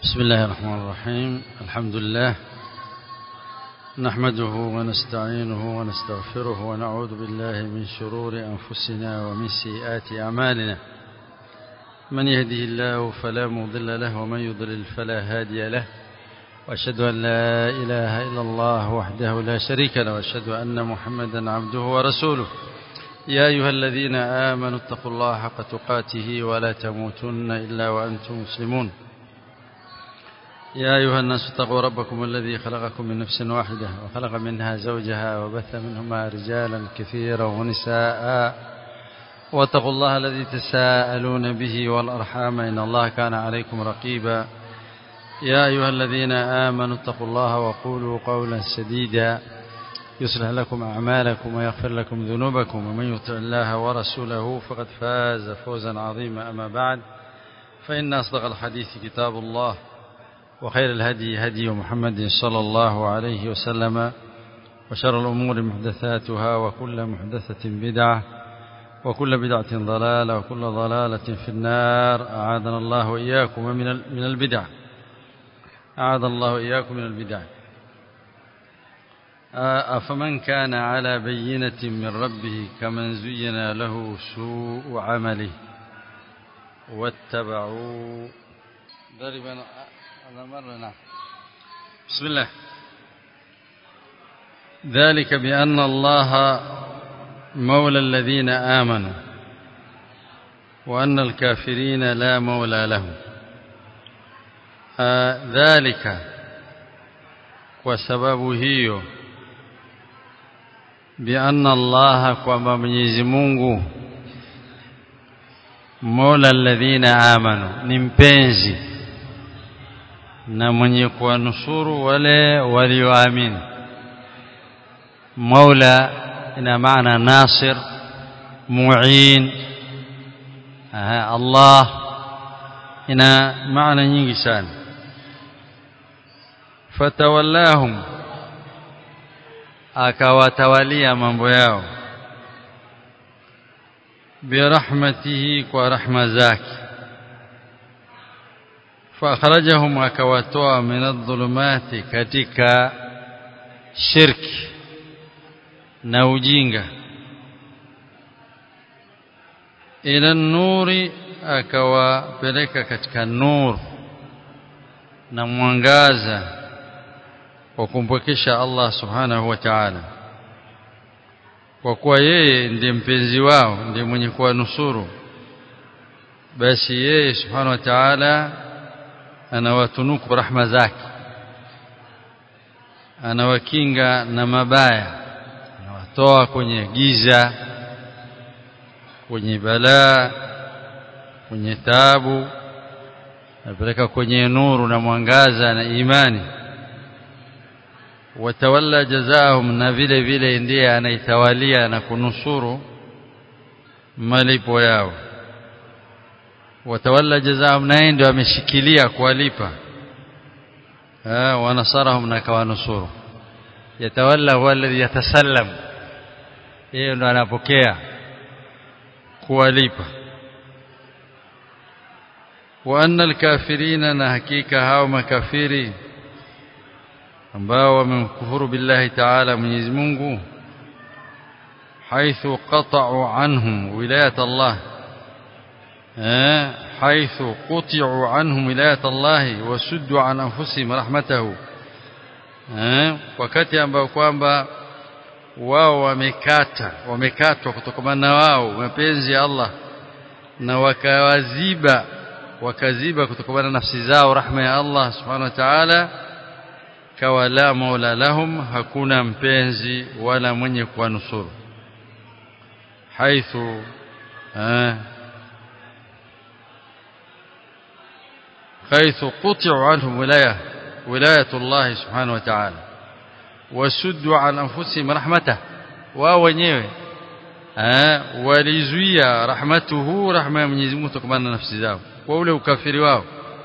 بسم الله الرحمن الرحيم الحمد لله نحمده ونستعينه ونستغفره ونعوذ بالله من شرور أنفسنا ومن سيئات أعمالنا من يهده الله فلا مضل له ومن يضلل فلا هادي له وأشهد أن لا إله إلا الله وحده لا شريك له وأشهد أن محمدا عبده ورسوله يا أيها الذين آمنوا اتقوا الله حق تقاته ولا تموتن إلا وأنتم مسلمون يا أيها الناس اتقوا ربكم الذي خلقكم من نفس واحدة وخلق منها زوجها وبث منهما رجالا كثيرا ونساء واتقوا الله الذي تساءلون به والأرحام إن الله كان عليكم رقيبا يا أيها الذين آمنوا اتقوا الله وقولوا قولا سديدا يصلح لكم أعمالكم ويغفر لكم ذنوبكم ومن يطع الله ورسوله فقد فاز فوزا عظيما أما بعد فإن أصدق الحديث كتاب الله وخير الهدي هدي محمد صلى الله عليه وسلم وشر الأمور محدثاتها وكل محدثة بدعة وكل بدعة ضلالة وكل ضلالة في النار أعاذنا الله وإياكم من من البدع أعاذ الله وإياكم من البدع أفمن كان على بينة من ربه كمن زين له سوء عمله واتبعوا ضربا هذا مرة نعم بسم الله ذلك بأن الله مولى الذين آمنوا وأن الكافرين لا مولى لهم آه ذلك وسبب هيو بأن الله kwamba Mwenyezi Mungu Mola alladhina amanu ni mpenzi na mwenye kuwanusuru wale walioamini Mola ina maana nasir muin Allah ina maana nyingi sana fatawallahum akawatawalia mambo yao birahmatihi kwa rahma zake فأخرجهم akawatoa min adh-dhulumati katika shirki na ujinga ila nuri akawapeleka katika nur na mwangaza wa kumpwekesha Allah subhanahu wa ta'ala kwa kuwa yeye ndiye mpenzi wao ndiye mwenye kuwanusuru basi yeye subhanahu wa ta'ala anawatunuku rahma zake anawakinga na mabaya anawatoa kwenye giza kwenye balaa kwenye taabu anapeleka kwenye nuru na mwangaza na imani watawalla jazaahum na vile vile ndiye anaitawalia na kunusuru malipo yao watawalla jazaahum naye ndio ameshikilia kuwalipa wanasarahum na kawanusuru yatawalla huwa alladhi yatasallam yeye ndo anapokea kuwalipa wa anna alkafirina na hakika hao makafiri ambao wamemkufuru billahi ta'ala Mwenyezi Mungu haithu qata'u anhum wilayat Allah حيث قطعوا عنهم ولاية الله وسدوا عن أنفسهم رحمته wakati ambao kwamba wao wamekata wamekatwa kutokana na wao mapenzi ya Allah na wakawaziba wakaziba kutokana na nafsi zao rahma ya Allah subhanahu wa ta'ala kawa la maula lahum hakuna mpenzi wala mwenye kuwanusuru haithu حيث قطعوا عنهم ولاية ولاية الله سبحانه وتعالى وسدوا عن أنفسهم رحمته wao wenyewe walizuia rahmatuhu rahma ya Mwenyezi Mungu kutokana na nafsi zao kwa ule ukafiri wao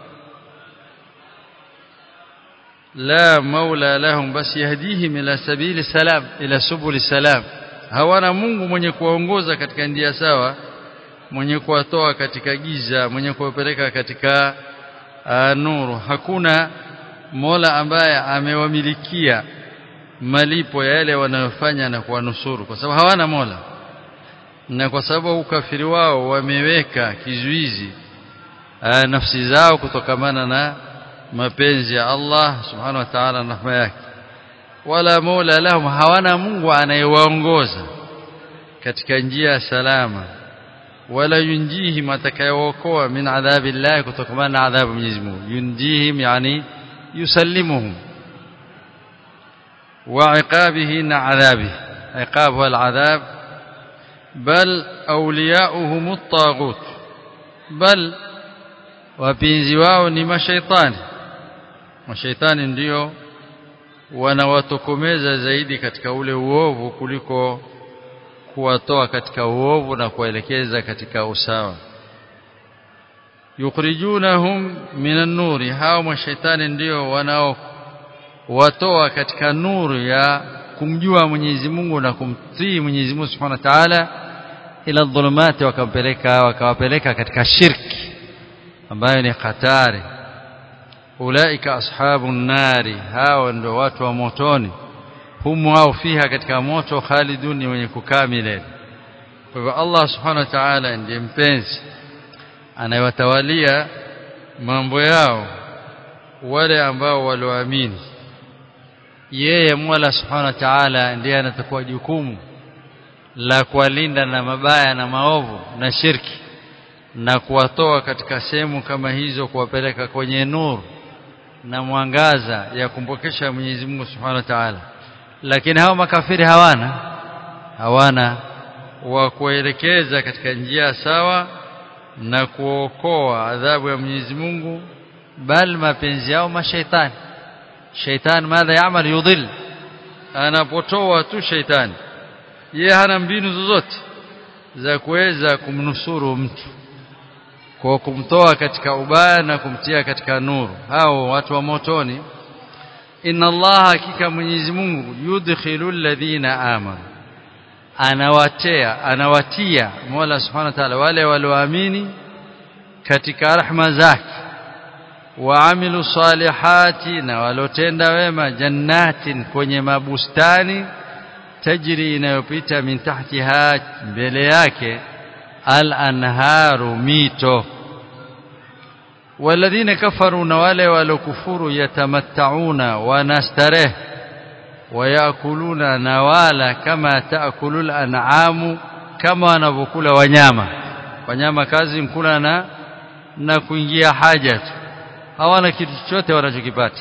la maula lahum bas yahdihim ila sabili salam ila subuli salam hawana Mungu mwenye kuwaongoza katika njia sawa mwenye kuwatoa katika giza mwenye kuwapeleka katika nuru hakuna Mola ambaye amewamilikia malipo ya yale wanayofanya na kuwanusuru kwa sababu hawana Mola na kwa sababu ukafiri wao wameweka kizuizi aa, nafsi zao kutokamana na mapenzi ya Allah subhanahu wa ta'ala na rahma yake wala Mola lahum hawana Mungu anayewaongoza katika njia salama wala yunjihim atakayewaokoa min adhabi Allah kutokamana na adhabu Mwenyezi Mungu yunjihim yani yusallimuhum وعقابه عذابه عقابه العذاب بل أولياؤهم الطاغوت بل wapenzi wao ni mashaitani mashaitani ndio wanawatokomeza zaidi katika ule uovu kuliko kuwatoa katika uovu na kuwaelekeza katika usawa yukhrijunahum minan nuri hao mashaitani ndio wanao watoa katika nuru ya kumjua Mwenyezi Mungu na kumtii Mwenyezi Mungu Subhanahu wa Ta'ala ila dhulumati wakampeleka wakawapeleka katika shirki ambayo ni hatari ulaika ashabun nari hao ndio watu wa motoni humu wao fiha katika moto khalidun wenye kukaa milele kwa hivyo Allah Subhanahu wa Ta'ala ndiye mpenzi anayewatawalia mambo yao wale ambao walioamini yeye Mola Subhanahu wa Ta'ala ndiye anatakuwa jukumu la kuwalinda na mabaya na maovu na shirki na kuwatoa katika sehemu kama hizo kuwapeleka kwenye nuru na mwangaza ya kumpokesha Mwenyezi Mungu Subhanahu wa Ta'ala lakini hao makafiri hawana hawana wa kuelekeza katika njia sawa na kuokoa adhabu ya Mwenyezi Mungu bal mapenzi yao mashaitani shaitan madha yamal yudhil anapotoa tu shaitani yeye hana mbinu zozote za kuweza kumnusuru mtu kwa kumtoa katika ubaya na kumtia katika nuru hao watu wa motoni inna allaha hakika mwenyezi Mungu yudkhilu alladhina amanu anawatia anawatia Mola subhanahu wa ta'ala wale walioamini katika rahma zake waamilu salihati na walotenda wema jannatin kwenye mabustani tajri inayopita min tahtiha mbele yake al-anharu mito walladhina kafaru na wale walokufuru yatamattauna wanastareh wayakuluna nawala kama taakulul an'amu kama wanavyokula wanyama wanyama kazi mkula na na kuingia haja tu hawana kitu chochote wanachokipata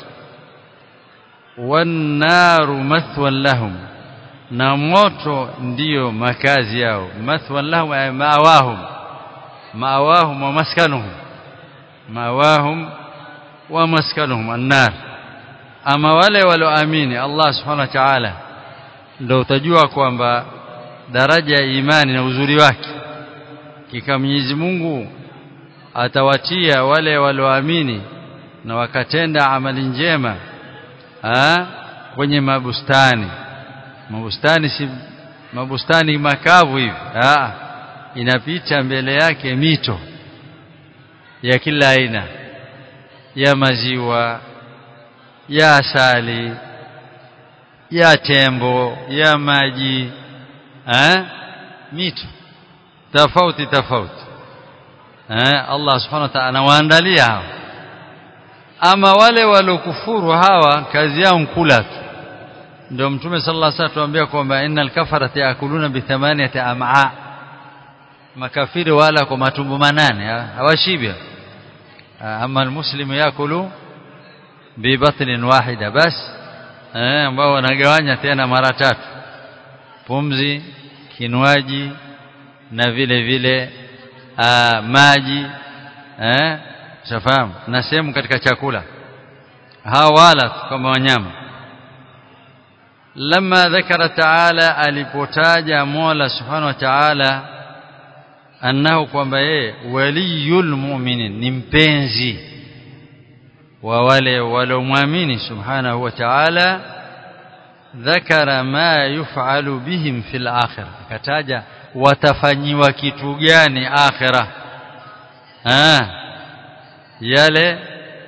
wannaru mathwan lahum na moto ndiyo makazi yao mathwan lahum ay ma'awahum ma'awahum wa maskanuhum ma'awahum wa maskanuhum annar ama wale walioamini Allah subhanahu wa ta'ala ndio utajua kwamba daraja ya imani na uzuri wake kika Mwenyezi Mungu atawatia wale walioamini na wakatenda amali njema ha? kwenye mabustani mabustani si mabustani makavu hivi ah inapita mbele yake mito ya kila aina ya maziwa ya asali ya tembo ya maji eh mito tofauti tofauti eh Allah subhanahu wa ta'ala anawaandalia hao ama wale walokufuru hawa kazi yao nkula tu ndio mtume sallallahu alaihi wasallam tuambia kwamba innal kafarata yakuluna bi thamaniyati am'a makafiri wala kwa matumbo manane hawashibi ama almuslimu yakulu bi batnin wahida bas eh ambao wanagawanya tena mara tatu pumzi kinwaji na vile vile aa, maji eh shafahamu na sehemu katika chakula hawa wala kama wanyama لما ذكر تعالى alipotaja Mola Subhanahu wa Ta'ala annahu kwamba yeye waliyul mu'minin ni mpenzi wa wale waliomwamini Subhanahu wa Ta'ala dhakara ma yuf'alu bihim fil akhirah akataja watafanyiwa kitu gani akhirah ah yale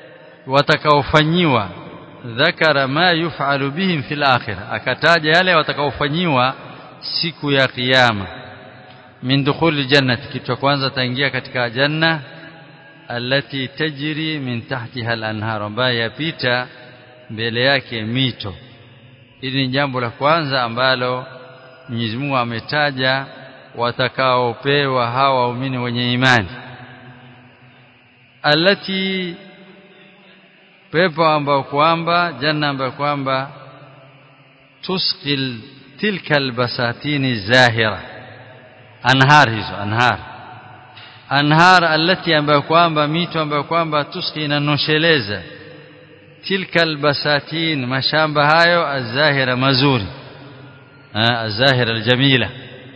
watakaofanyiwa dhakara ma yuf'alu bihim fil akhirah akataja yale watakaofanyiwa siku ya kiyama min dukhuli jannati kitu cha kwanza taingia katika janna allati tajri min tahtiha al-anhar ambayo yapita mbele yake mito hili ni jambo la kwanza ambalo Mwenyezi Mungu ametaja watakaopewa hawa waumini wenye imani allati pepo ambao kwamba janna ambayo kwamba tusqil tilka albasatini zahira anhar hizo anhar anhar allati ambayo kwamba mito ambayo kwamba tusqi inanosheleza tilka albasatin mashamba hayo azahira mazuri azahira aljamila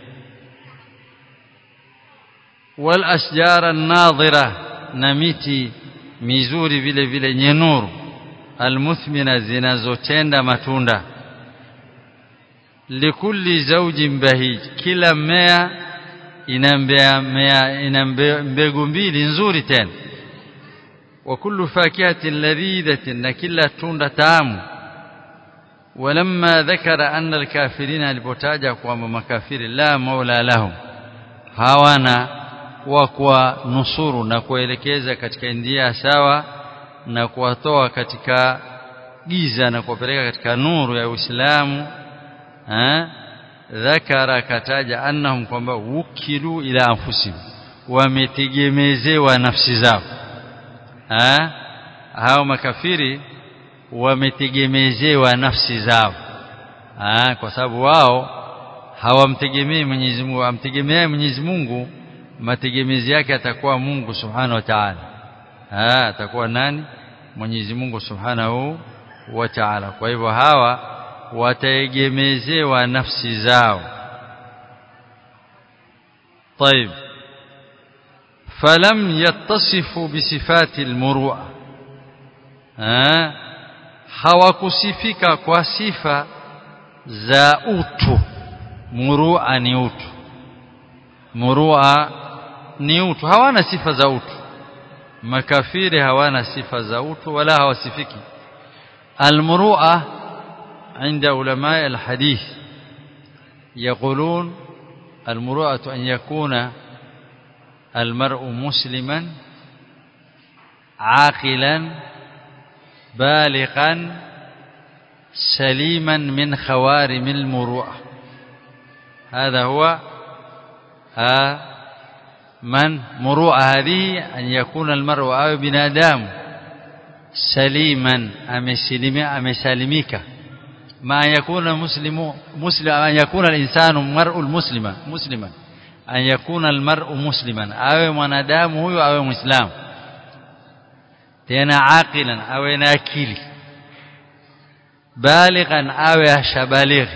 wal ashjar an-nadhira na miti mizuri vile vile yenye nuru almuthmina zinazotenda matunda likulli zawjin bahij kila mmea ina mmea ina mbegu mbili nzuri tena wa kullu fakihatin ladhidatin na kila tunda tamu ولما ذكر أن الكافرين alipotaja kwamba makafiri la maula lahum hawana wa kuwa nusuru na kuelekeza katika njia sawa na kuwatoa katika giza na kuwapeleka katika nuru ya Uislamu eh dhakara kataja annahum kwamba wukilu ila anfusihim wametegemezewa nafsi zao eh hao makafiri wametegemezewa nafsi zao ah kwa sababu wao hawamtegemei Mwenyezi Mungu amtegemea Mwenyezi Mungu mategemezi yake atakuwa Mungu Subhanahu wa Ta'ala ah atakuwa nani Mwenyezi Mungu Subhanahu wa Ta'ala kwa hivyo hawa wataegemezewa nafsi zao طيب فلم يتصفوا بصفات المروءه ah hawakusifika kwa sifa za utu murua ni utu murua ni utu hawana sifa za utu makafiri hawana sifa za utu wala hawasifiki almurua عند علماء الحديث يقولون المروءة أن يكون المرء مسلما عاقلا بالغا سليما من خوارم المروءة هذا هو آه من مروءة هذه أن يكون المرء أو بنادام سليما أمسلمك ما أن يكون مسلم مسلم أن يكون الإنسان مرء المسلم مسلما أن يكون المرء مسلما أو منادام هو أو مسلم tena aqilan awe na akili balighan awe ashabalighi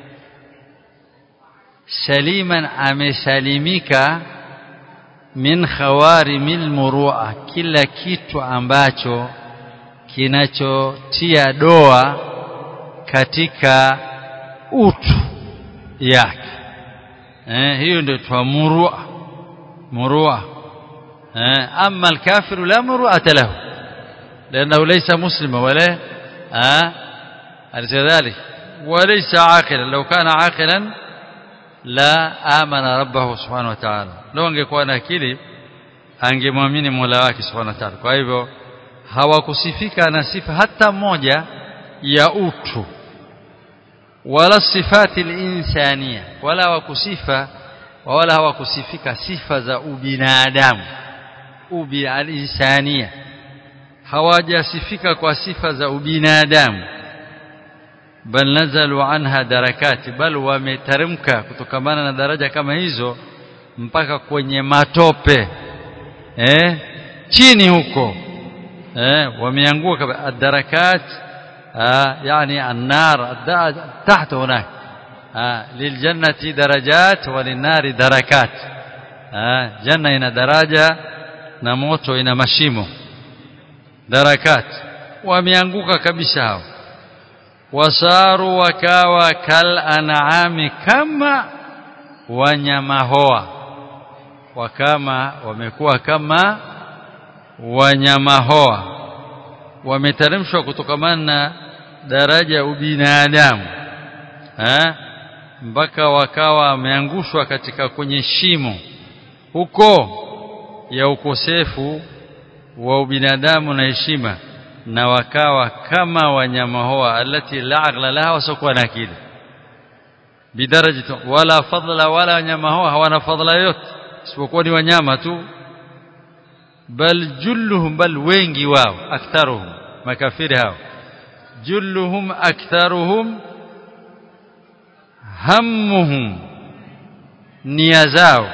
saliman amesalimika min khawarimil murua kila kitu ambacho kinachotia doa katika utu yake eh hiyo ndio twa murua murua eh amma alkafiru la muruata lahu لأنه ليس مسلما ولا آه أليس ذلك وليس عاقلا لو كان عاقلا لا آمن ربه سبحانه وتعالى لو angekuwa na akili angemwamini Mola wake subhanahu wa ta'ala kwa hivyo hawakusifika na sifa hata moja ya utu wala sifati al-insania wala hawakusifa wala hawakusifika sifa za ubinadamu ubi al-insania hawajasifika kwa sifa za ubinadamu bal nazalu anha darakati bal wameteremka kutokamana na daraja kama hizo mpaka kwenye matope eh chini huko eh wameanguka darakat yani an-nar tahta hunak liljannati darajat walinari darakat janna ina daraja na moto ina mashimo darakat wameanguka kabisa hao wasaru wakawa kal an'ami kama wanyama hoa wakama wamekuwa kama wanyama hoa wameteremshwa kutokamana na daraja ya ubinadamu eh mpaka wakawa wameangushwa katika kwenye shimo huko ya ukosefu wa ubinadamu na heshima na wakawa kama wanyama hoa alati la aqla laha wasokuwa na akili bidaraja wala fadla wala wanyama hoa hawana fadla yote isipokuwa ni wanyama tu bal julluhum bal wengi wao aktharuhum makafiri hao julluhum aktharuhum hammuhum nia zao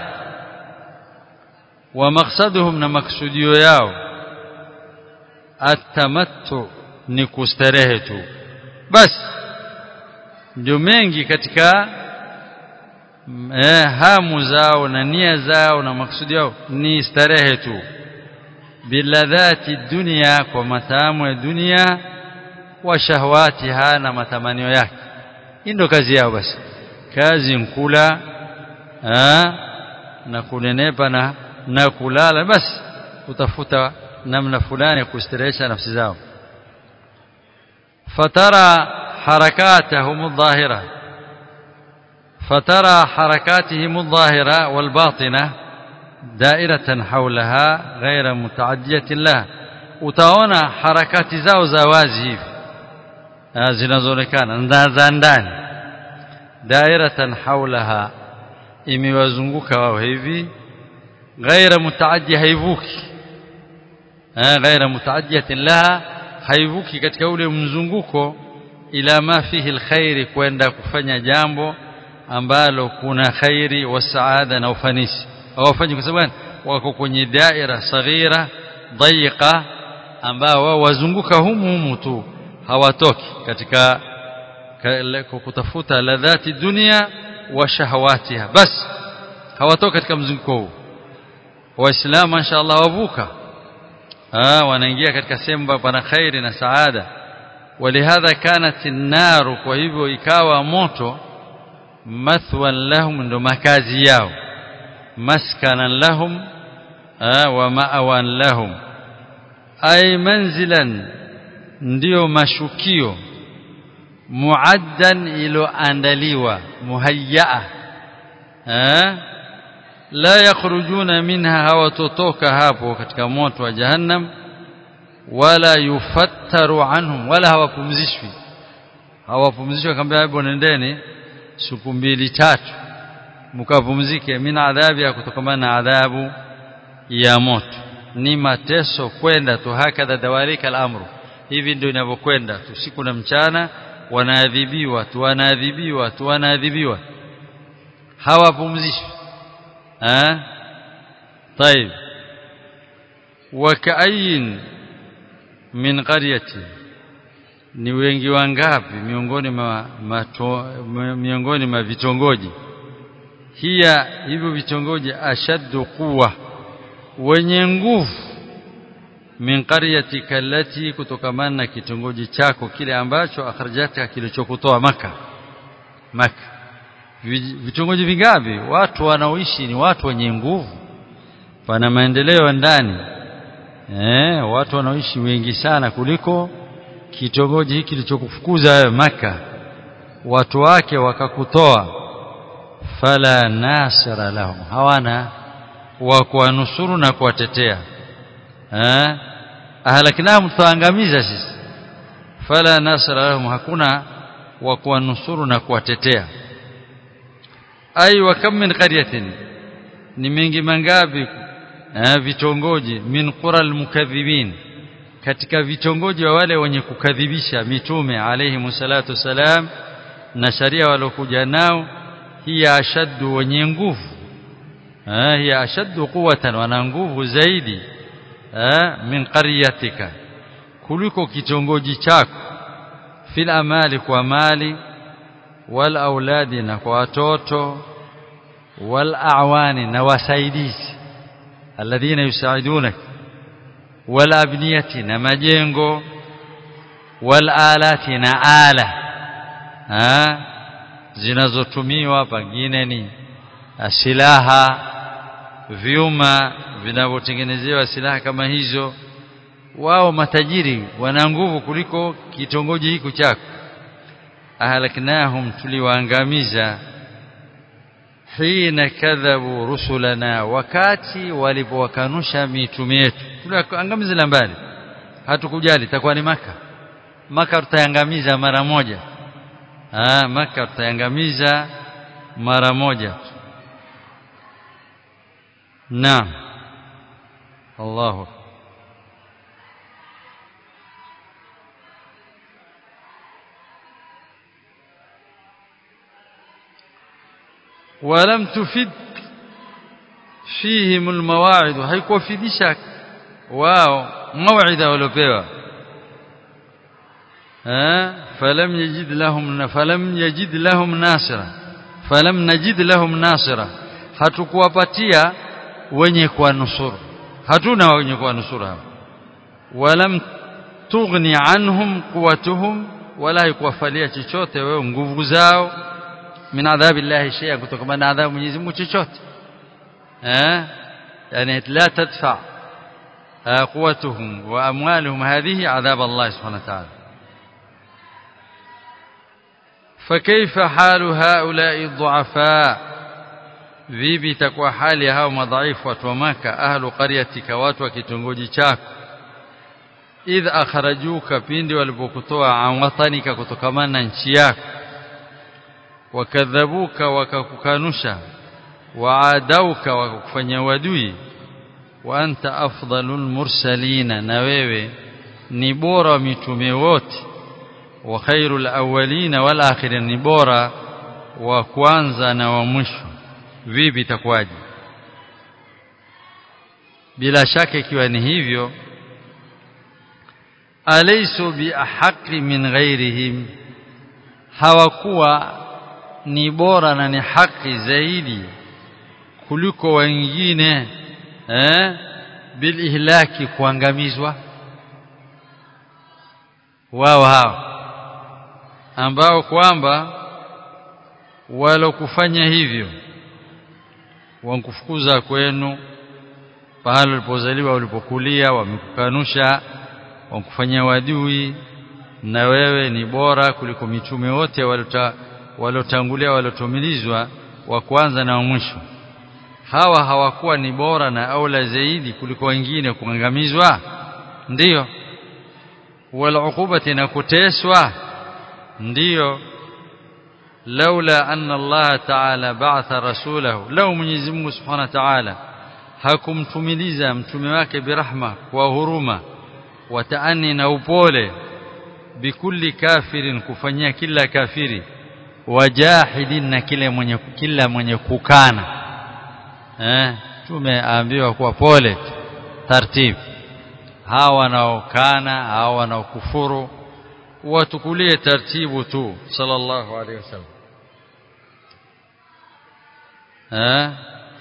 wa maqsaduhum na maksudio yao atamattu ni kustarehe tu basi ndio mengi katika eh, hamu zao na nia zao na maksudi yao ni starehe tu biladhati dunia kwa matamu ya dunia wa shahwatiha na matamanio yake hii ndio kazi yao basi kazi nkula na kunenepa na na kulala basi utafuta namna fulani ya kustarehesha nafsi zao fatara harakatahum adh-dhahira fatara harakatihim adh-dhahira wal-batina dairatan hawlaha ghayra mutaaddiyatin lah utaona harakati zao za wazi hivi zinazoonekana na za ndani dairatan hawlaha imewazunguka wao hivi ghaira mutaaddi haivuki ghaira mutaaddiyatin laha haivuki katika ule mzunguko ila ma fihi alkhairi kwenda kufanya jambo ambalo kuna khairi wa saada na ufanisi hawafanyi kwa sababu wako kwenye daira saghira dhayiqa ambao wao wazunguka humu humu tu hawatoki katika kutafuta ladhati dunia wa shahawatiha bas hawatoki katika mzunguko huu waislamu inshallah wavuka ah wanaingia katika sehemu pana khairi na saada ولهذا كانت النار kwa hivyo ikawa moto mathwan lahum ndo makazi yao maskanan lahum wa ma'awan lahum ay manzilan ndio mashukio muaddan iloandaliwa muhayyaa la yakhrujuna minha hawatotoka hapo katika moto wa jahannam wala yufattaru anhum wala hawapumzishwi hawapumzishwi akamwambia hebu nendeni siku mbili tatu mkapumzike mina adhabi ya kutokamana na adhabu ya moto ni mateso kwenda tu hakadha dawalika al-amru hivi ndio inavyokwenda tu siku na mchana wanaadhibiwa tu wanaadhibiwa tu wanaadhibiwa hawapumzishwi eh طيب وكأين min qaryati ni wengi wangapi miongoni ma, mato, miongoni mwa vitongoji hiya hivyo vitongoji ashaddu quwa wenye nguvu min qaryatika allati kutokamana na kitongoji chako kile ambacho akhrajaka kilichokutoa maka maka vitongoji vingapi watu wanaoishi ni watu wenye nguvu pana maendeleo ndani eh watu wanaoishi wengi sana kuliko kitongoji hiki kilichokufukuza wewe maka watu wake wakakutoa fala nasira lahum hawana wa kuwanusuru na kuwatetea eh ahlaknahum tuangamiza sisi fala nasira lahum hakuna wa kuwanusuru na kuwatetea ai wa kam min qaryatin ni mingi mangapi vitongoji min qura almukaththibin katika vitongoji wa wale wenye kukadhibisha mitume alayhi salatu salam na sharia walokuja nao hiya ashaddu wenye nguvu hiya ashaddu quwwatan wana nguvu zaidi min qaryatika kuliko kitongoji chako fil amali kwa mali wal auladi na kwa watoto wal a'wani na wasaidizi alladhina yusaidunak wal abniyati na majengo wal alati na ala ha zinazotumiwa pengine ni silaha vyuma vinavyotengenezewa silaha kama hizo wao matajiri wana nguvu kuliko kitongoji hiki chako ahlaknahum tuliwaangamiza hina kadhabu rusulana wakati walipowakanusha mitume yetu tuliangamiza mbali hatukujali itakuwa ni maka maka tutayangamiza mara moja ah maka tutayangamiza mara moja naam Allahu ولم تفد فيهم المواعظ haikuwafidisha wao mawida waliopewa فلم يجد لهم فلم يجد لهم ناصرا فلم نجد لهم ناصرا hatukuwapatia wenye kuwanusuru hatuna wenye kuwanusuru hao walam tughni anhum quwwatuhum wala haikuwafalia chochote wewe nguvu zao min adhabi llahi shay'a kutokana na adhabu Mwenyezi Mungu chochote eh yani la tadfa quwwatuhum wa amwaluhum hadhihi adhab Allah subhanahu wa ta'ala فكيف حال هؤلاء الضعفاء vipi itakuwa hali ya hao madhaifu watu wa maka ahlu qaryatika watu wa kitongoji chako idh akhrajuka pindi walipokutoa an watanika kutokamana na nchi yako wakadhabuka wakakukanusha waadauka wakakufanya wadui wa anta afdalul mursalina na wewe ni bora wa mitume wote wa khairul awwalina wal akhirin ni bora wa kwanza na wa mwisho vipi itakuwaje bila shaka ikiwa ni hivyo alaysu biahaqi min ghairihim hawakuwa ni bora na ni haki zaidi kuliko wengine eh bil ihlaki kuangamizwa wao hao ambao kwamba walokufanya hivyo wankufukuza kwenu pahali ulipozaliwa ulipokulia wamekukanusha wankufanyia wadui na wewe ni bora kuliko mitume wote waliotangulia waliotumilizwa wa kwanza na wa mwisho hawa hawakuwa ni bora na aula zaidi kuliko wengine kuangamizwa ndiyo walukubati na kuteswa ndiyo laula anna Allah ta'ala ba'atha rasulahu law Mwenyezi Mungu Subhanahu wa Ta'ala hakumtumiliza mtume wake birahma kwa huruma wa taani na upole bikulli kafirin kufanyia kila kafiri wajahidin na kile mwenye kila mwenye kukana eh tumeambiwa kuwa pole taratibu hawa wanaokana hawa wanaokufuru watukulie taratibu tu sallallahu alaihi wasallam eh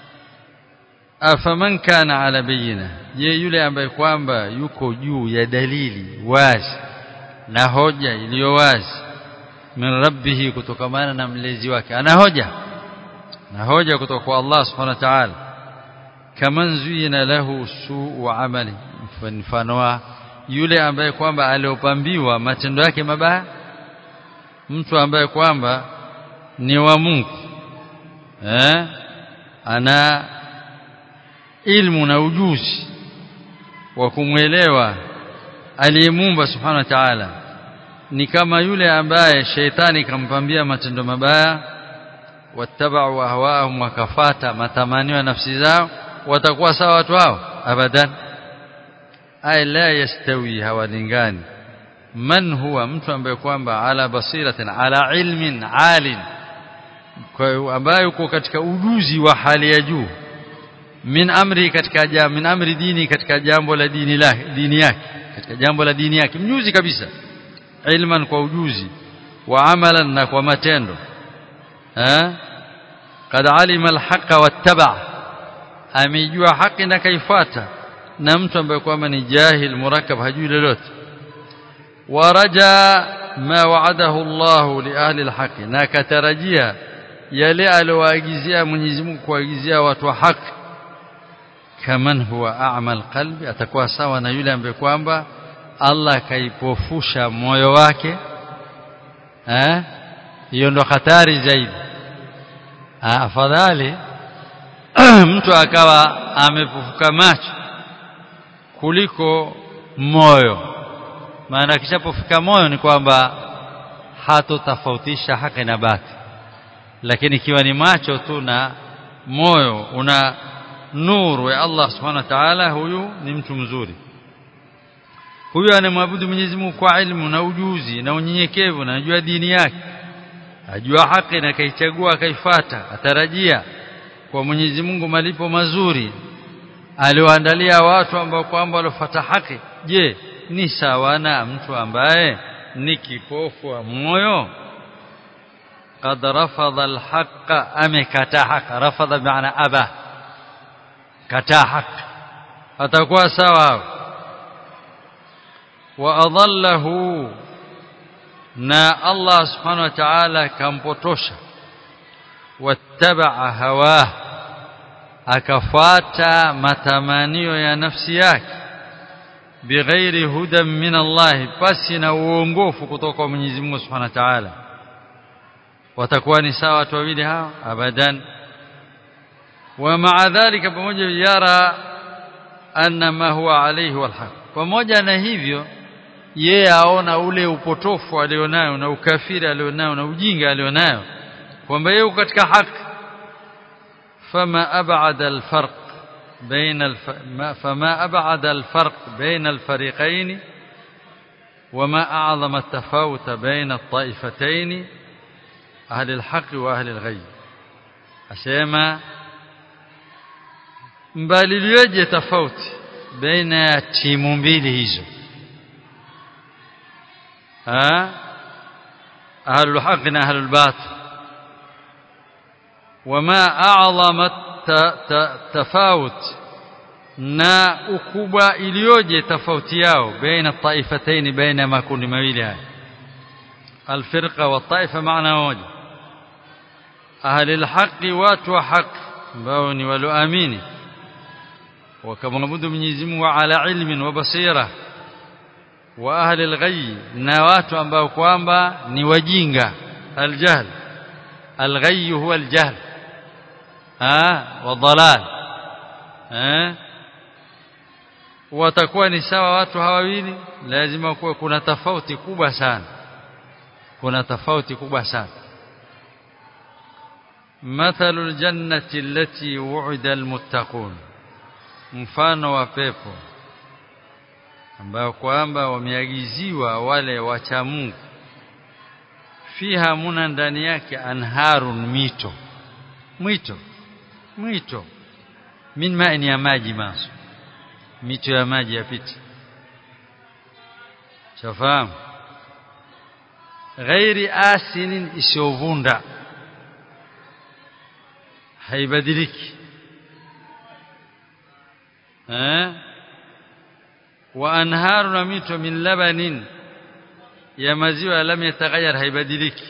afaman kana ala bayina je yule ambaye kwamba yuko juu ya dalili wazi na hoja iliyo wazi min rabbihi kutokamana na mlezi wake ana hoja na hoja kutoka kwa Allah subhanahu wa ta'ala kaman zuyina lahu suu amali mfano wa yule ambaye kwamba aliopambiwa matendo yake mabaya mtu ambaye kwamba ni wa Mungu eh ana ilmu na ujuzi wa kumwelewa aliyemuumba subhanahu wa ta'ala ni kama yule ambaye sheitani kampambia matendo mabaya wattabau ahwaahum wakafata matamanio ya nafsi zao watakuwa sawa watu hao abadan ay la yastawi hawalingani man huwa mtu ambaye kwamba ala basiratin ala ilmin alin kwa ambaye uko katika ujuzi wa hali ya juu min amri katika jambo min amri dini katika jambo la dini la dini yake katika jambo la dini yake mjuzi kabisa ilman kwa ujuzi wa amalan na kwa matendo eh kad alima alhaqa wattaba amejua haki na kaifuata na mtu ambaye kwamba ni jahil murakkab hajui lolote waraja ma wa'adahu Allah li ahli alhaq na katarajia yale aliowaagizia Mwenyezi Mungu kuagizia watu wa haki kaman huwa a'ma alqalbi atakuwa sawa na yule ambaye kwamba Allah kaipofusha moyo wake eh hiyo ndo hatari zaidi afadhali mtu akawa amefufuka macho kuliko moyo maana kishapofika moyo ni kwamba hatotofautisha haki na bati lakini ikiwa ni macho tu na moyo una nuru ya Allah subhanahu wa ta'ala huyu ni mtu mzuri huyu anamwabudu Mwenyezi Mungu kwa ilmu na ujuzi na unyenyekevu na anajua dini yake ajua haki na kaichagua akaifata atarajia kwa Mwenyezi Mungu malipo mazuri aliwaandalia watu ambao kwamba walofuata haki je ni sawa na mtu ambaye ni kipofu wa moyo قد رفض الحق amekataa haki rafadha maana aba kataa haki atakuwa sawa wa adallahu na Allah subhanahu wa ta'ala kampotosha wattabaa hawah akafuata matamanio ya nafsi yake bighairi hudan min Allah basi na uongofu kutoka kwa Mwenyezi Mungu subhanahu wa ta'ala watakuwa ni sawa watu wawili hao abadan wa ma'a dhalika pamoja yara anna ma huwa alayhi walhaq pamoja na hivyo yeye aona ule upotofu alionayo na ukafiri alionayo na ujinga alionayo kwamba yeye katika haki fama ab'ada alfarq بين الف... فما أبعد الفرق بين الفريقين وما أعظم التفاوت بين الطائفتين أهل الحق وأهل الغي أسيما مبالي تفاوت بين timu mbili hizo ها أهل الحق أهل الباطل وما أعظم tofauti na ukubwa iliyoje tofauti yao baina taifataini baina makundi mawili haya alfirqa wa taifa maana moja ahli alhaqi watu wa haki ambao ni walioamini wakamwabudu Mwenyezi Mungu ala ilmin wa basira wa ahli alghayy na watu ambao kwamba ni wajinga aljahl alghayy huwa aljahl ah wadhalal eh watakuwa ni sawa watu hawawili lazima kuwe kuna tofauti kubwa sana kuna tofauti kubwa sana مثل الجنة التي وعد المتقون mfano wa pepo ambayo kwamba wameagiziwa wale wacha Mungu fiha muna ndani yake anharun mito mwito mwito min maini ya maji maso mito ya maji yapita shafahamu ghairi asinin isiyovunda haibadiliki eh wa anharu na mito min labanin ya maziwa lam yataghayyar haibadiliki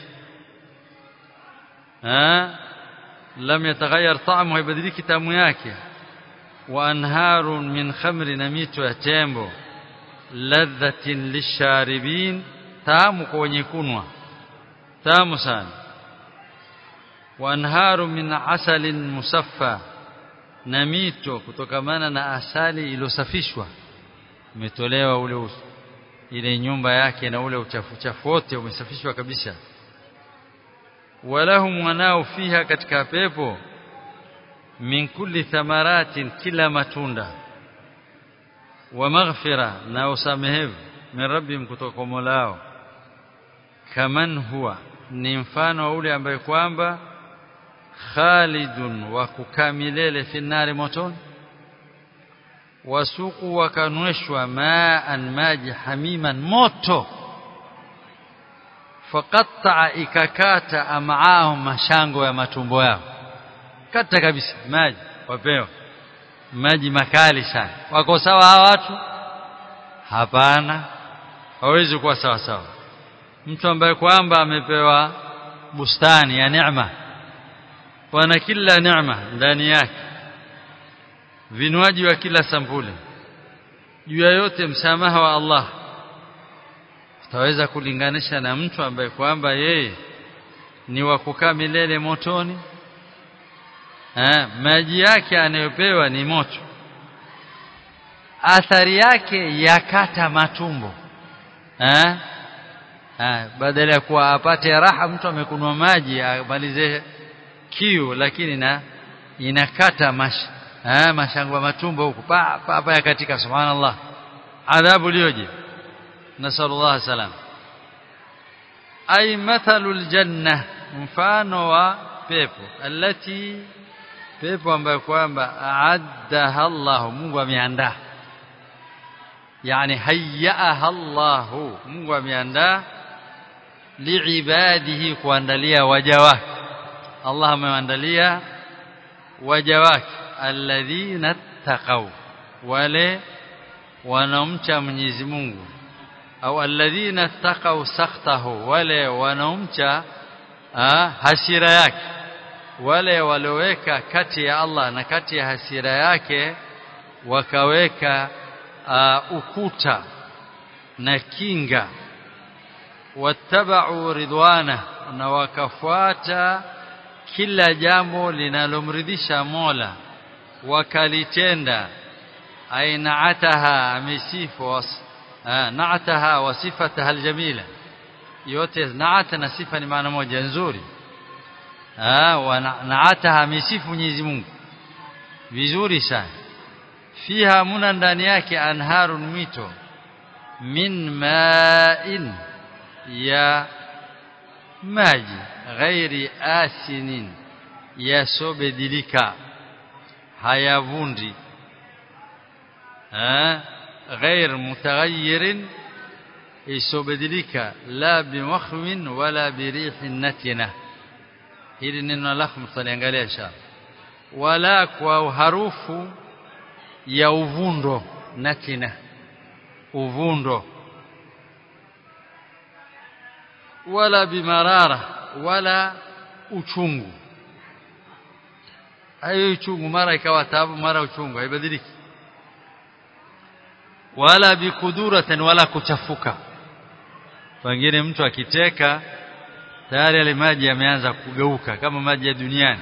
eh lam yataghayyar ta'mu haibadiliki tamu yake wa anharun min khamri na mito ya tembo ladhatin lisharibin tamu kwa wenye kunwa tamu sana wa anharu min asalin musaffa na mito kutokamana na asali iliyosafishwa umetolewa ule ile nyumba yake na ule uchafu chafu wote umesafishwa kabisa walahum wanao fiha katika pepo min kulli thamaratin kila matunda wa maghfira na usamehevu min rabbim kutoka kwa Mola kaman huwa ni mfano wa ule ambaye kwamba khalidun wa kukamilele fi nari motoni wasuku wakanweshwa maan maji hamiman moto faqatta ikakata amaahum mashango ya matumbo yao kata kabisa maji wapewa maji makali sana wako sawa hawa watu hapana hawezi kuwa sawa sawa mtu ambaye kwamba amepewa bustani ya neema wana kila neema ndani yake vinywaji wa kila sampuli juu ya yote msamaha wa Allah utaweza kulinganisha na mtu ambaye kwamba yeye ni wa kukaa milele motoni eh, maji yake anayopewa ni moto athari yake yakata matumbo eh? Eh, badala ya kuwa apate raha mtu amekunwa maji amalize kiu lakini na inakata mash eh, mashangwa matumbo huku pa pa, pa katika subhanallah adhabu liyoje nasallallahu salam ay mathalul janna mfano wa pepo alati pepo ambayo kwamba aaddaha Allah Mungu ameandaa yani hayyaha Allah Mungu ameandaa liibadihi kuandalia waja wake Allah ameandalia waja wake alladhina taqaw wale wanaomcha Mwenyezi Mungu au alladhina taqaw sakhtahu wale wanaomcha hasira yake wale walioweka kati ya Allah na kati ya hasira yake wakaweka uh, ukuta na kinga wattabau ridwana na wakafuata kila jambo linalomridhisha Mola wakalitenda ainaataha amesifu was, uh, naataha wa sifataha aljamila yote naata na sifa ni maana moja nzuri naataha amesifu Mwenyezi Mungu vizuri sana fiha muna ndani yake anharun mito min ma'in ya maji ghairi asinin yasobedilika hayavundi ghair mutaghayyirin isobedilika la bimakhwin wala birihin natina hili neno lakum tutaliangalia inshallah wala kwa harufu ya uvundo natina uvundo wala bimarara wala uchungu hayo uchungu mara ikawa taabu mara uchungu haibadiliki wala bikuduratan wala kuchafuka pengine mtu akiteka tayari yale maji yameanza kugeuka kama maji ya duniani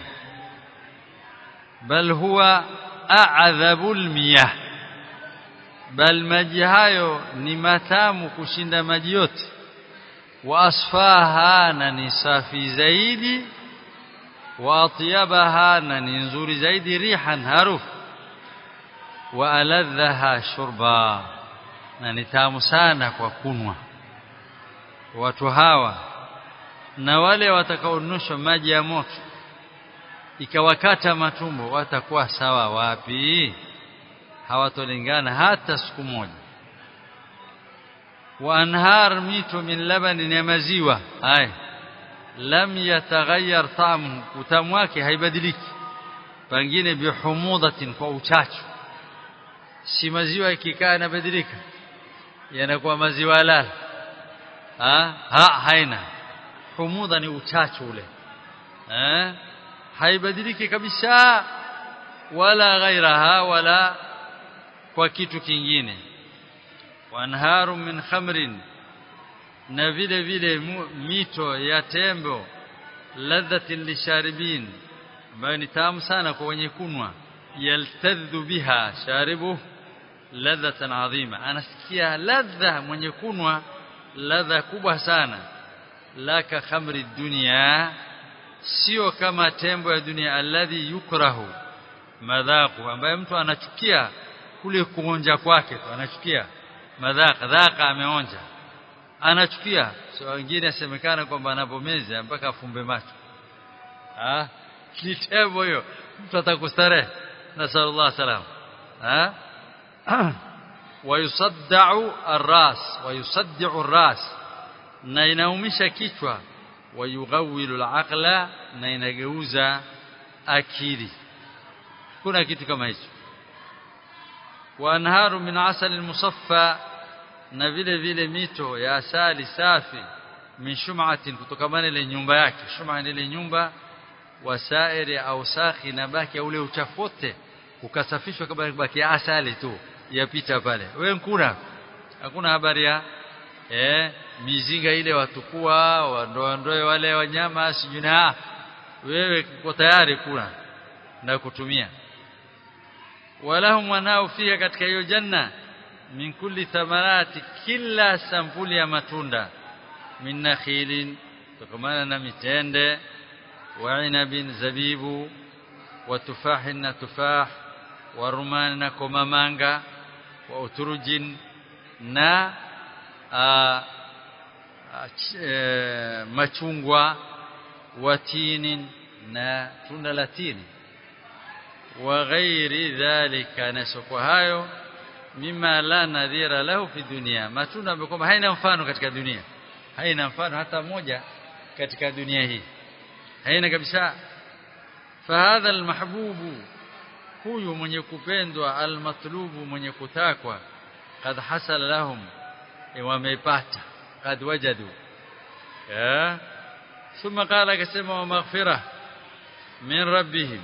bal huwa a'dhabul miyah bal maji hayo ni matamu kushinda maji yote wa asfaha na ni safi zaidi wa atyabaha na ni nzuri zaidi rihan harufu wa aladhaha shurba na ni tamu sana kwa kunwa watu hawa na wale watakaonushwa maji ya moto ikawakata matumbo watakuwa sawa wapi hawatolingana hata siku moja wa anhar mito min labanin ya maziwa haya lam yataghayyar ta'muhu utamu wake haibadiliki pengine bihumudatin kwa uchachu si maziwa ikikaa yanabadilika yanakuwa maziwa lala ha? ha haina humudha ni uchachu ule eh haibadiliki kabisa wala ghairaha wala kwa kitu kingine wanharu min khamrin na vile vile mito ya tembo ladhatin lisharibin ambayo ni tamu sana kwa wenye kunwa yaltadhu biha sharibu ladhatan adhima anasikia ladha mwenye kunwa ladha kubwa sana laka khamri dunya sio kama tembo ya dunia alladhi yukrahu madhaqu ambaye mtu anachukia kule kuonja kwake tu anachukia madhaqa dhaqa ameonja anachukia so wengine asemekana kwamba anapomeza mpaka afumbe macho ah ni tembo hiyo mtu atakustarehe nasallallahu salam ah wayusaddau arras wayusaddiu arras na inaumisha kichwa wayughawilu alaqla na inageuza akili kuna kitu kama hicho wa anharu min asali musaffa na vile vile mito ya asali safi min shum'atin kutokamana ile nyumba yake shum'a ile nyumba wasairi au sakhi na baki ule uchafote ukasafishwa kama baki asali tu yapita pale wewe nkuna hakuna habari ya eh mizinga ile watukua wandoandoe wale wanyama sijuna wewe uko tayari kula na kutumia walahum wanao fiha katika hiyo janna min kulli thamarati kila sampuli ya matunda min nakhilin tukamana na mitende wa inabin zabibu wa tufahin na tufah wa rumani na komamanga wa uturujin na a, a, e, machungwa wa tinin na tunda la tini wa ghairi dhalika na soko hayo mima la nadhira lahu fi dunia matunda ambayo kwamba haina mfano katika dunia haina mfano hata moja katika dunia hii haina kabisa fahadha almahbubu huyu mwenye kupendwa almatlubu mwenye kutakwa kad hasala lahum wamepata kad wajadu ya ثم قال akasema wa maghfira min rabbihim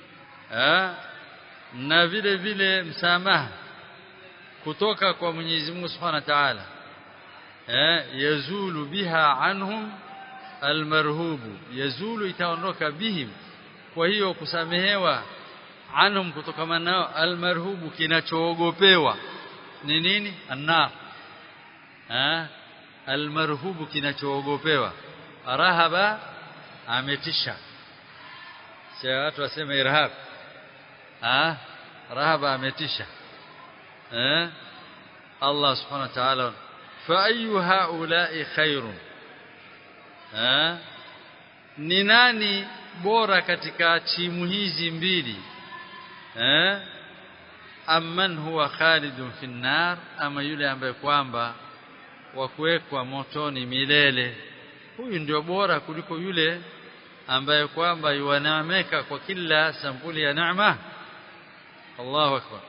na vile vile msamaha kutoka kwa Mwenyezi Mungu Subhanahu wa Ta'ala eh yazulu biha anhum almarhubu yazulu itaondoka bihim kwa hiyo kusamehewa anhum kutokana nao almarhubu kinachoogopewa ni nini annar eh almarhubu kinachoogopewa rahaba ametisha sio watu waseme irhab ah rahaba ametisha eh Allah subhanahu wa ta'ala fa ayu haula'i khairun eh ni nani bora katika timu hizi mbili eh amman huwa khalidun fi nar ama yule ambaye kwamba wa kuwekwa motoni milele huyu ndio bora kuliko yule ambaye kwamba yuanaameka kwa kila sampuli ya neema Allahu akbar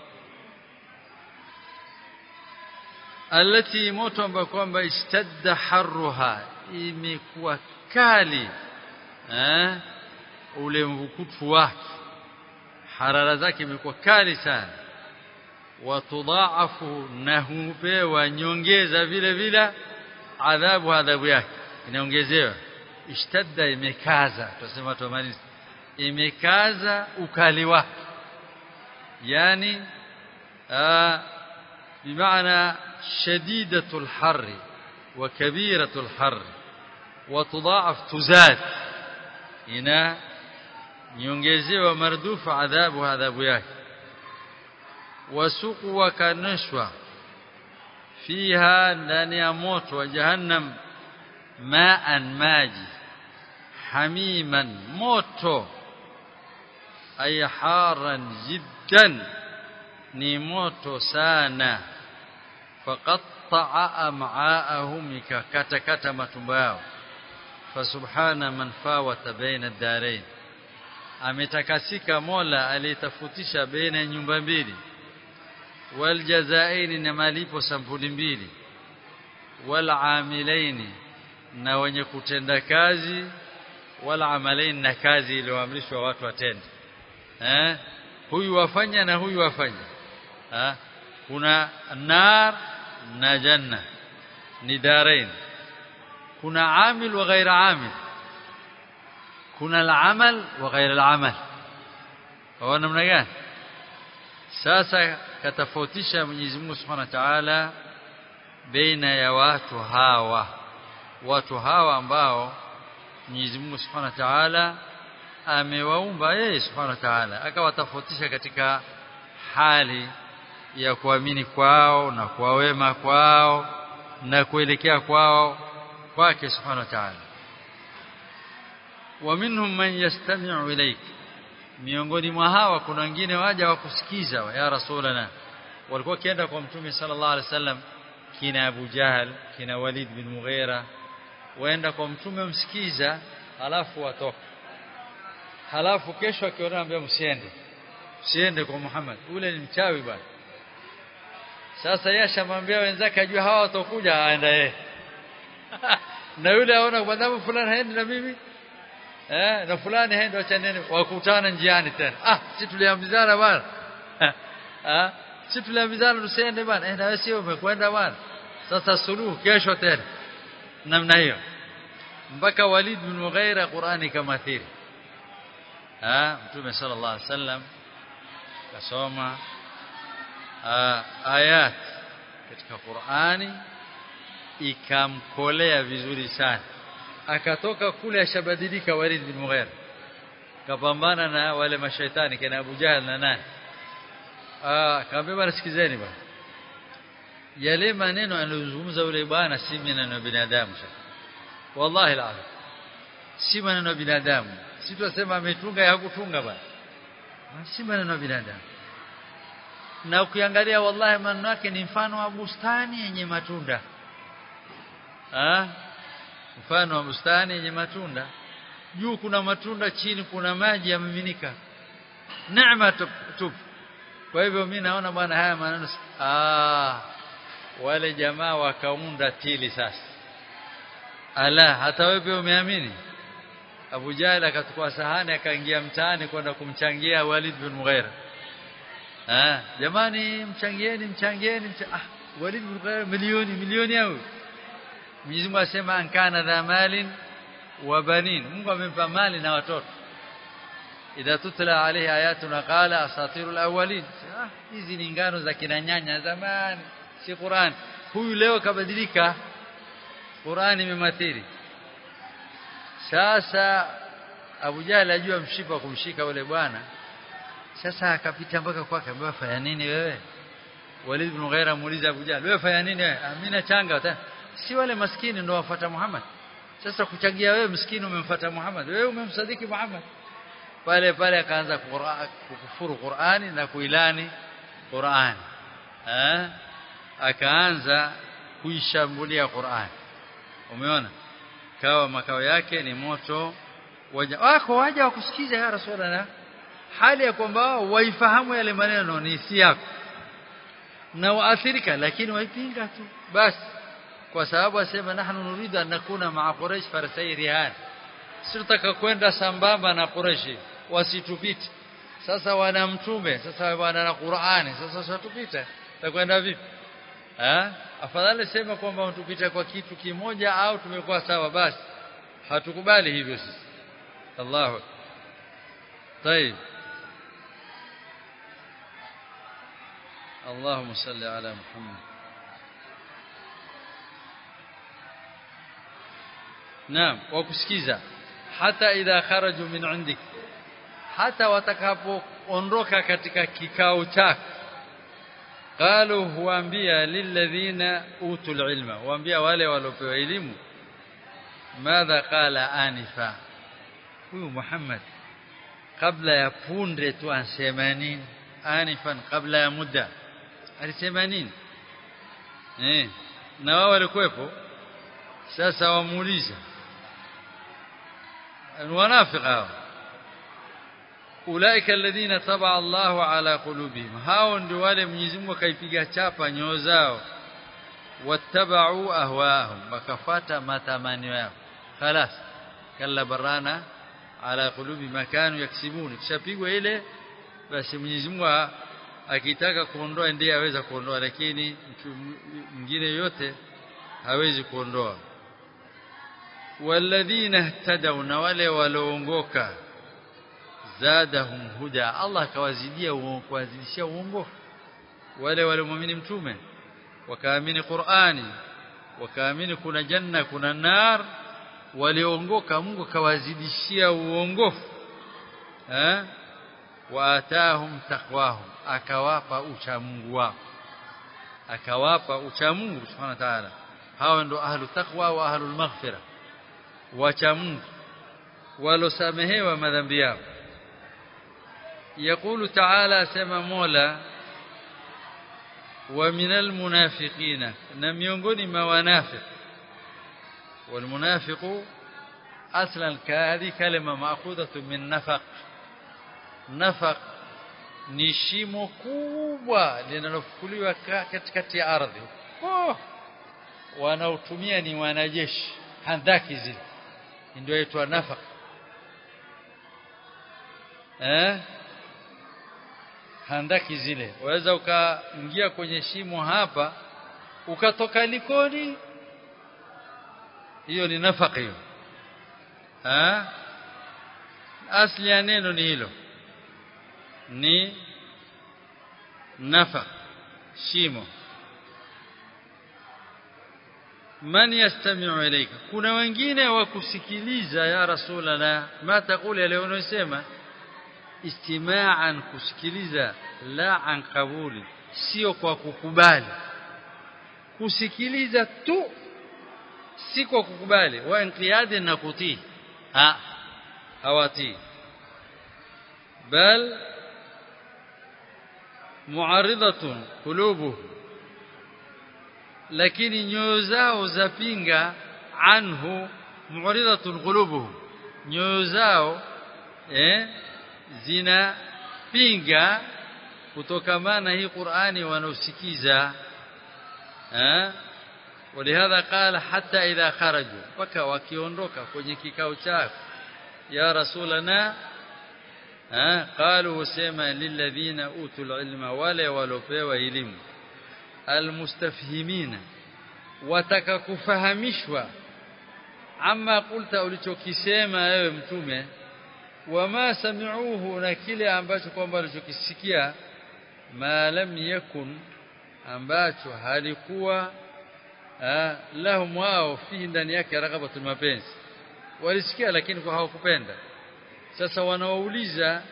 alati moto ambayo kwamba istadda harruha imekuwa kali eh ule mvukutu wake harara zake imekuwa kali sana watudhaafu na hupewa nyongeza vile vile adhabu adhabu yake inaongezewa ishtadda imekaza tunasema tumaliza imekaza ukali wake yani بمعنى شديدة الحر وكبيرة الحر وتضاعف تزاد هنا ينجزوا مردوف عذاب عذاب yake وسقوا كنشوة فيها ndani ya moto wa jahannam ma'an maji hamiman moto ay haran jiddan ni moto sana faqatta'a am'aahum ikakatakata matumbo yao fasubhana man fawata baina ad-darain ametakasika Mola aliyetafutisha baina nyumba mbili waljazaini na malipo sampuli mbili walamilaini na wenye kutenda kazi walamalaini na kazi iliyoamrishwa watu watende eh huyu wafanya na huyu wafanya ha? kuna nar na janna ni darain kuna amil wa ghaira amil kuna al-amal wa ghaira al-amal kwa namna gani sasa katafautisha Mwenyezi Mungu Subhanahu wa Ta'ala baina ya watu hawa watu hawa ambao Mwenyezi Mungu Subhanahu wa Ta'ala amewaumba yeye Subhanahu wa Ta'ala akawatofautisha katika hali ya kuamini kwao na kwa wema kwao na kuelekea kwao kwake Subhanahu wa Ta'ala wa minhum man yastami'u ilayk miongoni mwa hawa kuna wengine waja wa kusikiza ya rasulana walikuwa kienda kwa mtume sallallahu alaihi wasallam kina Abu Jahal kina Walid bin Mughira waenda kwa mtume msikiza halafu watoka halafu kesho akiona ambia msiende msiende kwa Muhammad ule ni mchawi bwana sasa yeye ashamwambia wenzake ajue hawa watakuja aenda yeye na yule aona kwa sababu fulani haendi na mimi eh na fulani haendi acha nini wakutana njiani tena ah si tuliambizana bwana ah si tuliambizana tusiende bwana eh na wewe sio umekwenda bwana sasa suluhu kesho tena namna hiyo mpaka Walid bin Mughira Qur'ani kamathiri ah mtume sallallahu alaihi wasallam kasoma ayat katika Qur'ani ikamkolea vizuri sana akatoka kule ashabadilika Walid bin Mughira kapambana na wale mashaitani kina Abu Jahl na nani ah kaambia bwana sikizeni bwana yale maneno anayozungumza yule bwana si maneno ya binadamu wallahi alazim si maneno ya binadamu si tunasema ametunga ya hakutunga bwana si maneno ya binadamu na ukiangalia wallahi maneno yake ni mfano wa bustani yenye matunda ah mfano wa bustani yenye matunda juu kuna matunda chini kuna maji yamiminika neema tupu kwa hivyo mimi naona bwana haya maneno ah wale jamaa wakaunda tili sasa ala hata wewe umeamini Abu Jahl akachukua sahani akaingia mtaani kwenda kumchangia Walid bin Mughira ah jamani mchangieni mchangieni mcha ah Walid bin Mughira milioni milioni au Mwenyezi Mungu asema ankana dha malin wa banin Mungu amempa mali na watoto idha tutla alayhi ayatuna qala asatirul awwalin ah hizi ni ngano za kina nyanya zamani si Qur'an huyu leo kabadilika Qur'an imemathiri sasa Abu Jahl ajua mshipa kumshika yule bwana sasa akapita mpaka kwake ambaye fanya nini wewe Walid bin Ghaira muuliza Abu Jahl wewe fanya nini wewe amina changa ta si wale maskini ndio wafuata Muhammad sasa kuchangia wewe maskini umemfuata Muhammad wewe umemsadiki Muhammad pale pale akaanza kukufuru Qur'ani na kuilani Qur'ani eh akaanza kuishambulia Qur'an umeona kawa makao yake ni moto waja wako waja wakusikiza ya rasulullah hali ya kwamba waifahamu yale maneno ni si yako na waathirika lakini waipinga tu basi kwa sababu asema nahnu nuridu an nakuna ma'a quraish farsai rihan sitaka kwenda sambamba na quraish wasitupite sasa wana mtume sasa wana na Qur'ani sasa watupita takwenda vipi eh afadhali sema kwamba utupita kwa kitu kimoja au tumekuwa sawa basi hatukubali hivyo sisi Allahu طيب اللهم صل على محمد نعم وكسكيزا حتى إذا خرجوا من عندك hata watakapoondoka katika kikao chako qalu huambia lilladhina utul ilma huambia wale waliopewa elimu madha qala anifa huyu Muhammad kabla ya punde tu ansema nini anifan kabla ya muda alisema nini eh na wao walikuwepo sasa wamuuliza wanafiki hao ulaika alladhina taba Allahu ala qulubihim hao ndio wale Mwenyezi Mungu akaipiga chapa nyoyo zao wattabau ahwaahum wakafata matamanio yao خلاص kalla barana ala qulubi makanu yaksibun kishapigwa ile basi Mwenyezi Mungu akitaka kuondoa ndiye aweza kuondoa lakini mtu mwingine yote hawezi kuondoa walladhina ihtadaw na wale walioongoka zadahum huda Allah akawazidia kuwazidishia uongofu wale waliomwamini mtume wakaamini Qur'ani wakaamini kuna janna kuna nar waliongoka Mungu akawazidishia uongofu eh waatahum taqwahum akawapa ucha Mungu wao akawapa ucha Mungu subhanahu wa ta'ala hao ndo ahlu taqwa wa ahlu maghfira wacha Mungu walosamehewa madhambi yao يقول تعالى سما مولا ومن المنافقين نميونغوني ما ونافق والمنافق اصلا هذه كلمه ماخوذه من نفق نفق ni shimo kubwa linalofukuliwa katikati ya ardhi oh, wanaotumia ni wanajeshi handaki zile ndio yaitwa nafaq eh handaki zile waweza ukaingia kwenye shimo hapa ukatoka likoni hiyo ni nafaka hiyo ha asli ya neno ni hilo ni nafaq shimo man yastami'u ilayka kuna wengine wa kusikiliza ya rasulana ma taquli leo unasema istima'an kusikiliza la an qabuli sio kwa kukubali kusikiliza tu si kwa kukubali wa inqiyadi na kutii ha hawatii bal mu'aridatun qulubuhum lakini nyoyo zao zapinga anhu mu'ridatun qulubuhum nyoyo zao eh zinapinga kutokamana hii Qur'ani wanaosikiza eh ولهذا قال حتى إذا خرجوا paka wakiondoka kwenye kikao chao ya rasulana eh قالوا sema lilladhina utul ilma wale walopewa elimu almustafhimina wataka kufahamishwa ama kulta ulichokisema wewe mtume wama sami'uhu na kile ambacho kwamba ulichokisikia ma lam yakun ambacho halikuwa lahum wao fihi ndani yake raghabatul mapenzi walisikia lakini kwa hawakupenda sasa wanawauliza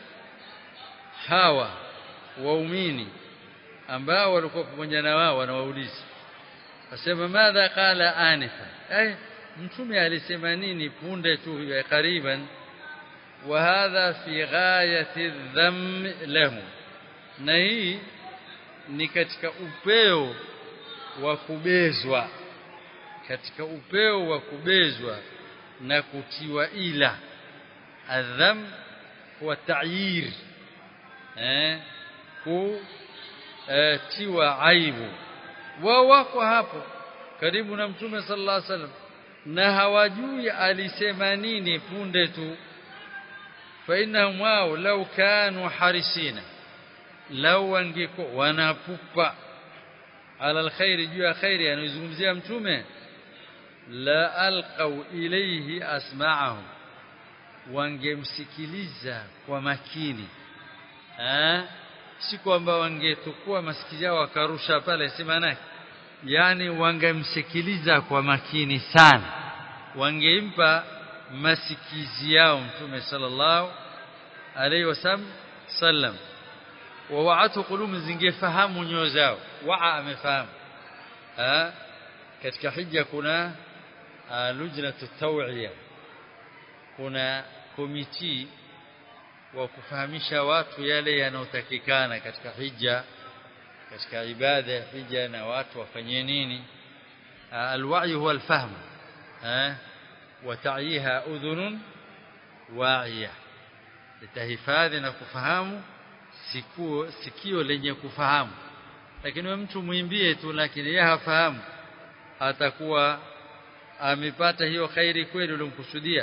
hawa waumini ambao walikuwa pamoja na wao wanawauliza wasema madha qala anifa ay mtume alisema nini punde tu ya kariban wa hadha fi ghayati dham lahu na hii ni katika upeo wa kubezwa katika upeo wa kubezwa na kutiwa ila adham wa ta'yir eh ku eh, tiwa aibu wao wako hapo karibu na mtume sallallahu alaihi wasallam na hawajui alisema nini punde tu fa innahum wao law kanu harisina law wangeko wanapupa ala alkhairi juu ya khairi anazungumzia mtume la alqaw ilayhi asma'ahum wangemsikiliza kwa makini eh si kwamba wangetukua masikio yao wakarusha pale si maana yani wangemsikiliza kwa makini sana wangeimpa masikizi yao mtume sallallahu alaihi wasallam wa wa'atu qulum zingefahamu nyoyo zao waa amefahamu ha katika hija kuna lujnatu taw'iya kuna komiti wa kufahamisha watu yale yanayotakikana katika hija katika ibada ya hija na watu wafanye nini alwa'i huwa alfahm eh wa ta'iha udhunun wa'iya litahifadhi na kufahamu sikio sikio lenye kufahamu lakini mtu muimbie tu lakini yeye hafahamu atakuwa amepata hiyo khairi kweli ulomkusudia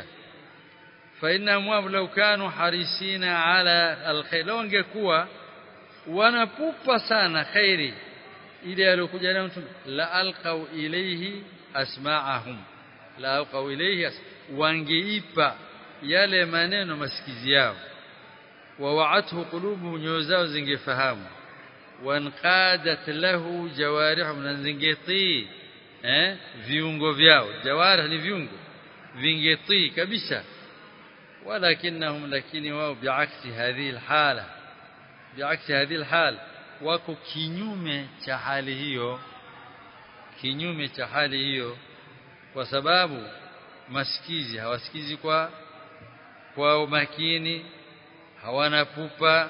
فإنهم لو كانوا حريصين على الخير لو angekuwa wanapupa sana khairi ile aliyokuja nayo mtume la alqau ilayhi asma'ahum la alqau ilayhi wangeipa yale maneno masikizi yao wa wa'athu qulubuhum nyoyo zao zingefahamu wanqadat lahu jawarihum na zingetii eh viungo vyao jawarih ni viungo vingetii kabisa ولكنهم لكن واو بعكس هذه الحاله بعكس هذه الحال wako kinyume cha hali hiyo kinyume cha hali hiyo kwa sababu masikizi hawasikizi kwa kwa umakini hawana pupa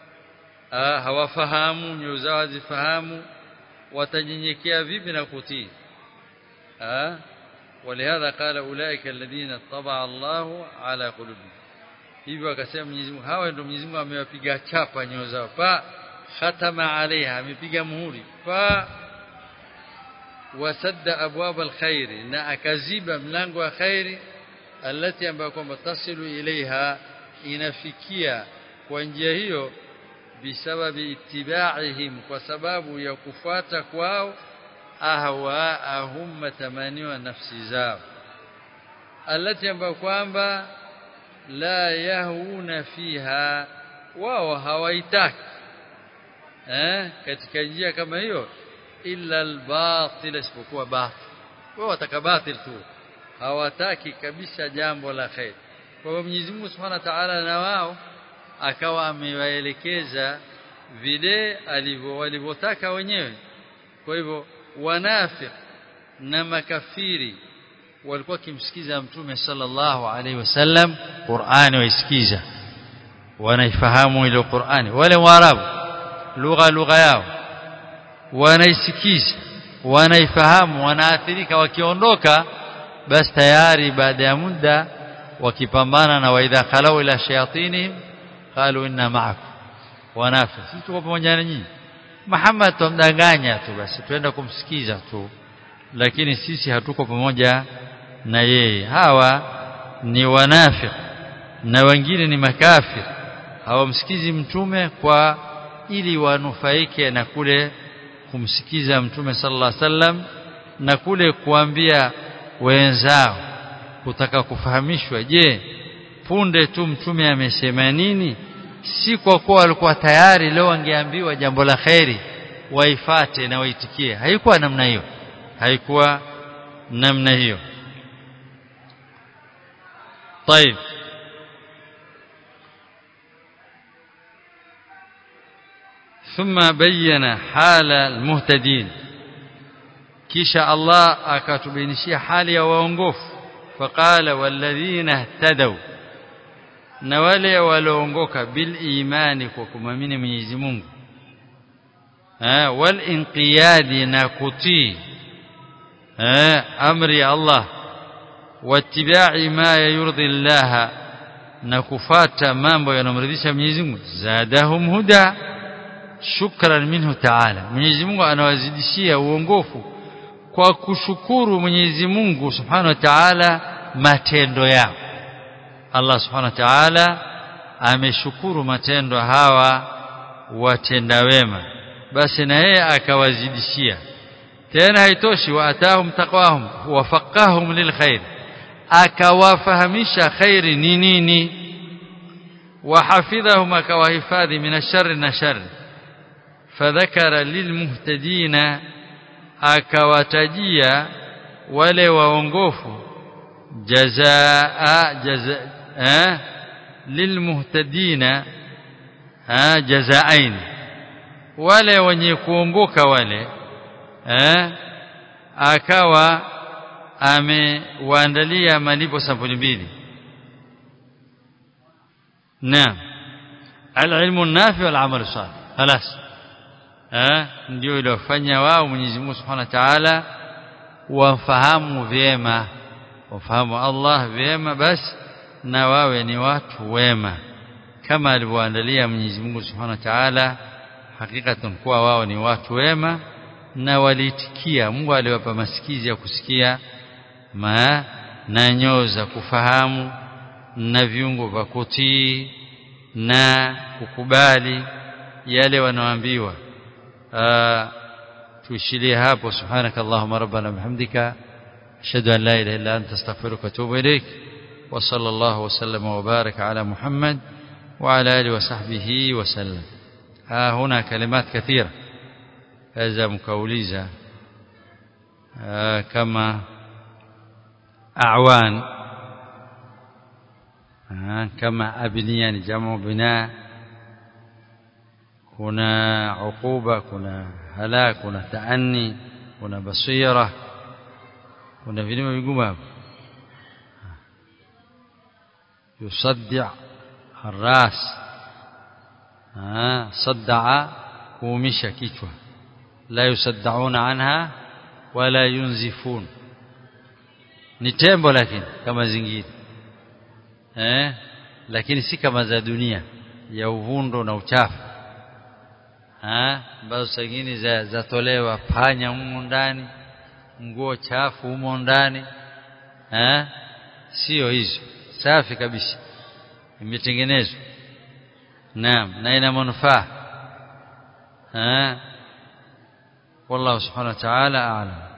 hawafahamu nyoyo zao hazifahamu watanyenyekea vipi na kutii ولهذا قال اولئك الذين طبع الله على قلوبهم hivyo akasema Mwenyezi Mungu hawa ndio Mwenyezi Mungu amewapiga chapa nyoyo zao pa khatama alaiha amepiga muhuri pa wasadda abwab alkhair na akaziba mlango wa khairi alati ambayo kwamba tasilu ilaiha inafikia kwa njia hiyo bisababi ittibaihim kwa sababu ya kufuata kwao ahwaahum matamaniwa nafsi zao alati ambayo kwamba la yahuna fiha wao hawaitaki eh katika njia kama hiyo illa albatil isipokuwa batil wao wataka batil tu hawataki kabisa jambo la khair kwa hivyo Mwenyezi Mungu Subhanahu wa Ta'ala na wao akawa amewaelekeza vile alivyo walivyotaka wenyewe kwa hivyo wanafiq na makafiri walikuwa kimsikiza mtume sallallahu alaihi wasallam Qur'ani waisikiza wanaifahamu ile Qur'ani wale waarabu lugha lugha yao wanaisikiza wanaifahamu wanaathirika wakiondoka basi tayari baada ya muda wakipambana na waidha khalau ila shayatinihim qalu inna ma'akum wanafi sisi tuko pamoja na nyinyi Muhammad tumdanganya tu basi twenda kumsikiza tu lakini sisi hatuko pamoja na yeye hawa ni wanafiki na wengine ni makafir hawamsikizi mtume kwa ili wanufaike na kule kumsikiza mtume sallallahu alaihi wasallam na kule kuambia wenzao kutaka kufahamishwa je punde tu mtume amesema nini si kwa kuwa walikuwa tayari leo wangeambiwa jambo la kheri waifate na waitikie haikuwa namna hiyo haikuwa namna hiyo طيب ثم بين حال المهتدين kisha Allah akatubainishia hali ya waongofu faqala walladhina ihtadaw na wale walioongoka bil imani kwa kumamini Mwenyezi Mungu eh wal inqiyadi na kutii eh amri Allah wattiba'i ma yurdi Allah na kufata mambo yanomridhisha Mwenyezi Mungu zadahum huda shukran minhu ta'ala Mwenyezi Mungu anawazidishia uongofu kwa kushukuru Mwenyezi Mungu Subhanahu wa Ta'ala matendo yao Allah Subhanahu wa Ta'ala ameshukuru matendo hawa watenda wema basi na yeye akawazidishia tena haitoshi wa atahum taqwahum wafaqahum lilkhair akawafahamisha khairi ni nini wahafidhahum akawahifadhi min ash-sharri na sharri fadhakara lilmuhtadina akawatajia wale waongofu jazaa jaza eh lilmuhtadina eh jazaain wale wenye kuongoka wale eh akawa amewaandalia malipo sampuli mbili naam alilmu nafi wal amal salih خلاص eh ndio iliyofanya wao Mwenyezi Mungu Subhanahu wa Ta'ala wafahamu vyema wafahamu Allah vyema basi na wawe ni watu wema kama alivyoandalia Mwenyezi Mungu Subhanahu wa Ta'ala hakikatan kuwa wao ni watu wema na walitikia Mungu aliwapa masikizi ya kusikia ma na nyoo za kufahamu na viungo vya kutii na kukubali yale wanaoambiwa tuishilie hapo subhanakallahumma rabbana bihamdika ashhadu an la ilaha illa anta astaghfiruka wa atubu ilaik wa sallallahu wa sallama wa baraka ala muhammad wa ala alihi wa sahbihi wa sallam ha huna kalimat kathira kaza mkauliza kama أعوان كما أبنية جمع بناء كنا عقوبة كنا هلاك كنا تأني كنا بصيرة كنا في لما بيقوم يصدع الراس صدع كومشة كيشوة لا يصدعون عنها ولا ينزفون ni tembo lakini kama zingine eh lakini si kama za dunia ya uvundo na uchafu eh ambazo zingine za zatolewa panya humo ndani nguo chafu humo ndani eh sio hizo safi kabisa imetengenezwa naam na ina manufaa eh wallahu subhanahu wa ta'ala a'lam